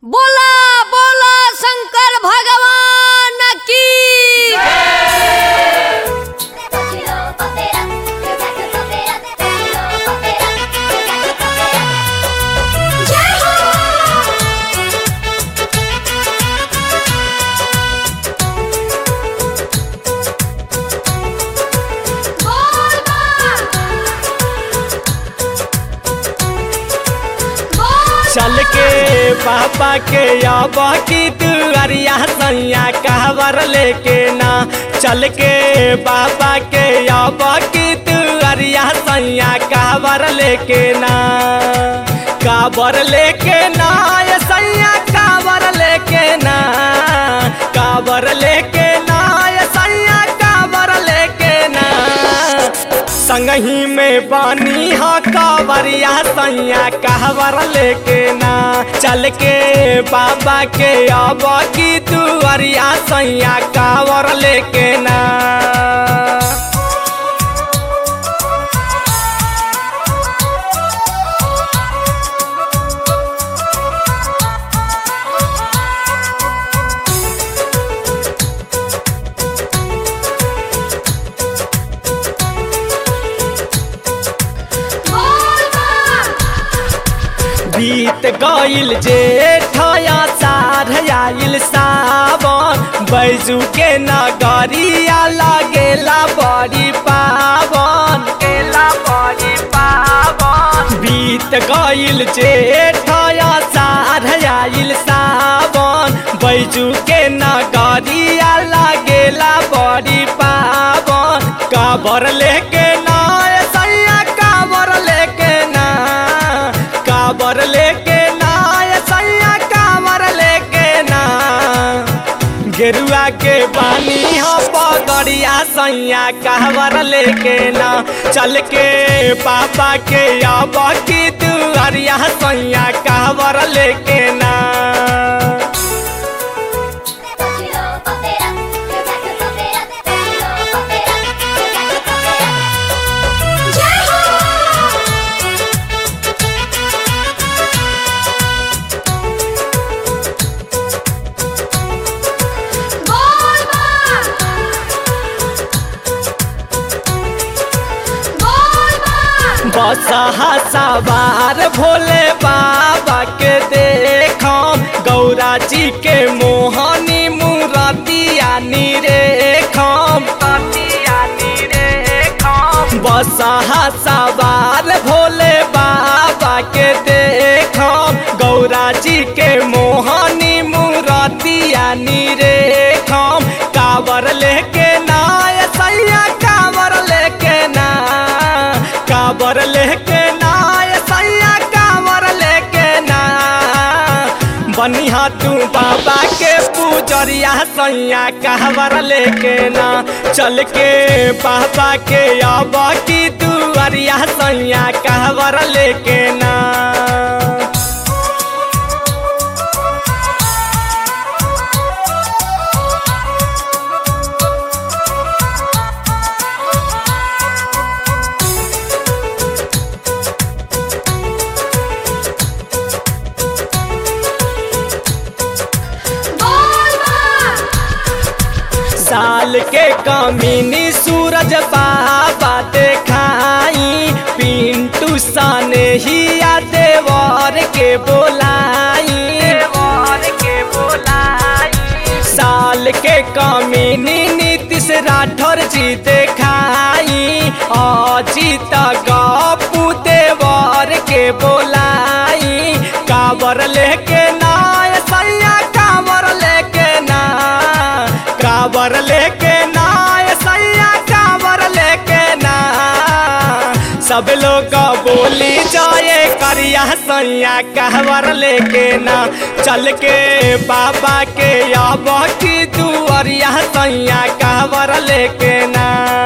बोला बोला शंकर भगवान की Cochino papera, yo saco papera, cochino papera, yo saco papera. चल के पापा के अब की दुआरिया सैया कहवर लेके ना चल के पापा के अब की दुआरिया सैया कहवर लेके ना काबर लेके ना ये सैया काबर लेके ना काबर लेके ना ये सैया काबर लेके ना संगही में पानी हा कावरिया सैया कहवर लेके ना चल के बाबा के अब की दुआरिया सैया कावर लेके ना बीत गईल जेठया साढ़ आइल सावन बैजू के नगरिया लगेला बड़ी पावन केला बड़ी पावन बीत गईल जेठया साढ़ आइल सावन बैजू के नगरिया लगेला बड़ी पावन काबर लेके ना ए सैया काबर लेके ना काबर लेके ना ये सैया काबर लेके ना गेरुआ के पानी हो पगड़िया सैया कहवर लेके ना चल के पापा के अब की दुआरिया सैया कहवर लेके ना Cochino papera, yo saco papera, cochino papera, yo saco papera. बसहा सवार भोले बाबा के देखम गौरा जी के मोहनी मूरतिया निरेखम बसहा सवार भोले बाबा के देखम गौरा जी के मोहनी मूरतिया निरेखम कावर लेके ना ये सैया कावर लेके ना काबर लेके ना ये सैया काबर लेके ना बनिहा तू बाबा के पूजरिया सैया कहवर लेके ना चल के बाबा के अब की दुआरिया सैया कहवर लेके ना साल के कमीनी सूरज बाबा देखाई पिंटू साने हिया देवर के बोलाई देवर के बोलाई साल के कमीनी नीतीश राठौर जी देखाई अजीत गपू देवर के बोलाई काबर लेके ना ये सैया काबर लेके ना काबर लेके ना ये सैया काबर लेके ना सब लोग बोली जाए करिया सैया कहवर लेके ना चल के बाबा के अब की दुआरिया सैया कहवर लेके ना